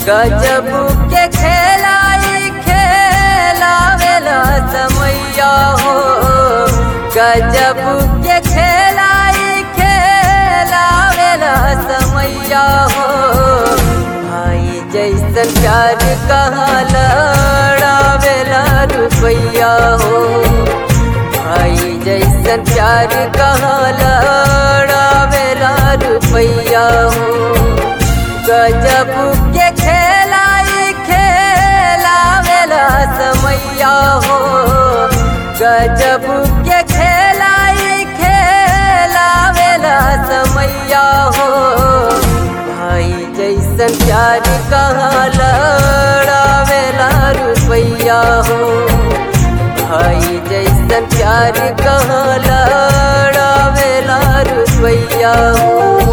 गजब के खेलाई खेलावेला समैया हो गजब के खेलाई खेलावेला समैया हो भाई जैसन प्यार कहाँ लड़ावेला रुपैया हो भाई जैसन प्यार कहाँ लड़ावेला रुपैया हो गजब के खेलाई खेलावेला समैया हो गजब के खेलाई खेलावेला समैया हो भाई जैसन प्यार कहाँ लड़ावेला रुपैया हो भाई जैसन प्यार कहाँ लड़ावेला रुपैया हो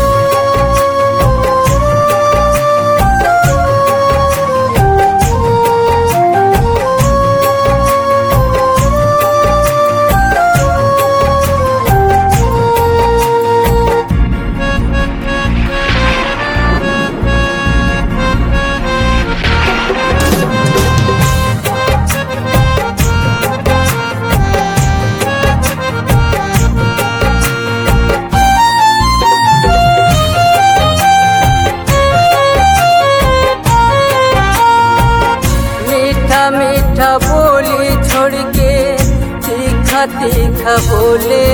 मीठा मीठा बोली छोड़ के तीखा तीखा बोले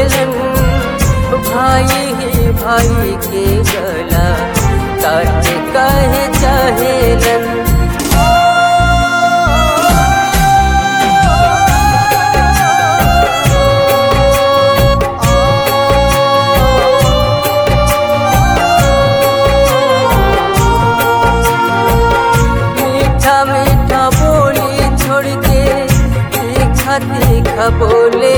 भाई ही भाई के गला काटे कहे चाहेलन मीठा मीठा बोली छोड़ के तीखा तीखा बोले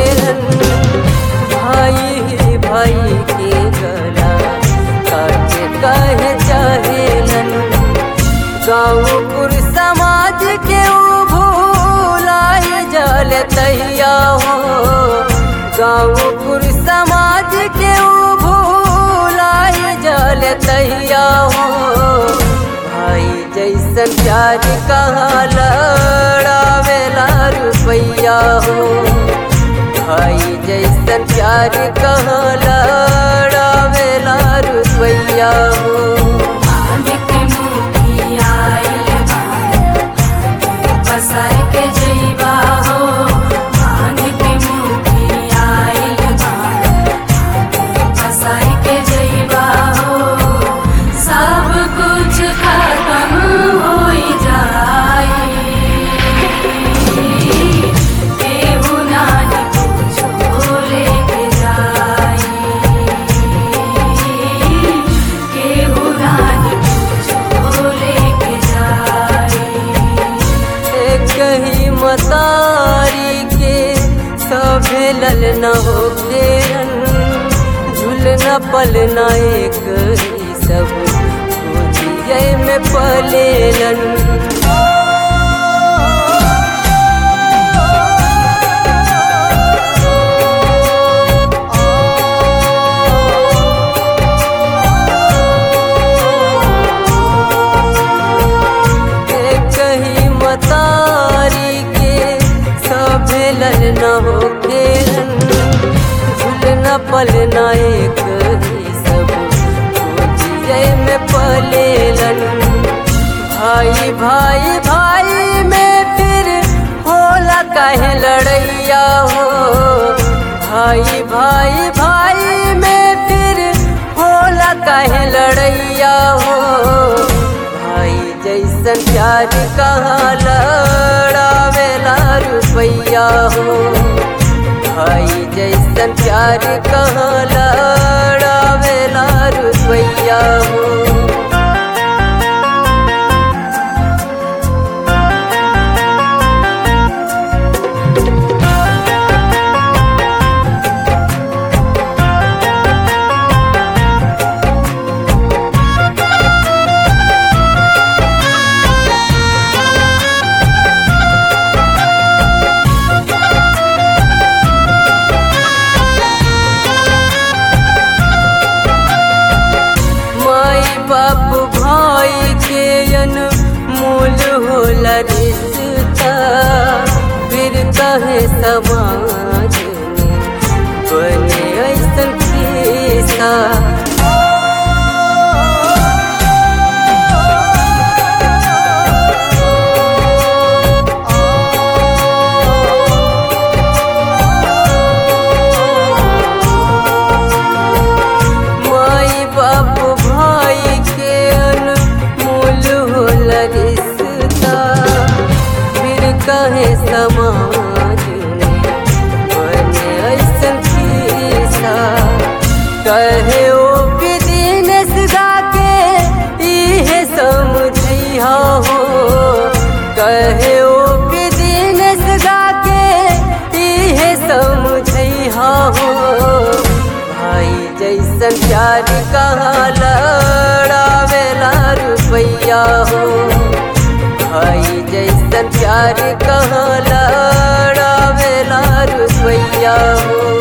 भाई ही भाई के गला काटे कहे चाहेलन गाँवपुर समाज के ऊ भूलाए जल तैया हो गाँवपुर समाज के ऊ भूलाए जल तैया हो भाई जैसन प्यार कहाँ लड़ावेला रुपैया हो भाई जैसन प्यार कहाँ लड़ावेला रुपैया हो मालिक मुखी आइल बाड़ा, पसार के जइबा हो मालिक मुखी आइल बाड़ा, पसार के जइबा हो सब कुछ खत्म होई जाई केहू नाही कुछो लेके जाई केहू नाही कुछो लेके जाई एक ही मतारी के सभे ललना हो घेरन झुलना पलना एक ही सब गोदिये में पलेलन एक ही मतारी के सभे ललना हो घेरन झुलना पलना एक ही सब गोदिये में पलेलन भाई भाई भाई में फिर होला कहे लड़ैया हो भाई भाई भाई में फिर होला कहे लड़ैया हो भाई जैसन प्यार कहाँ लड़ावेला रुपैया हो भाई जैसन प्यार कहाँ लड़ावेला रुपैया हो बाप भाई के अन मूल होला रिश्ता फिर कहे समाज में बने ऐसन किस्सा माई बाप भाई के अनमोल होला रिश्ता फिर कहे समाज में बने ऐसन किस्सा कहे ओ बिजनेस गा के इहे समझिया हो कहे ओ बिजनेस गा के इहे समझिया हो भाई जैसन प्यार कहाँ लड़ावेला रुपैया हो भाई जैसन प्यार कहाँ लड़ावेला रुपैया हो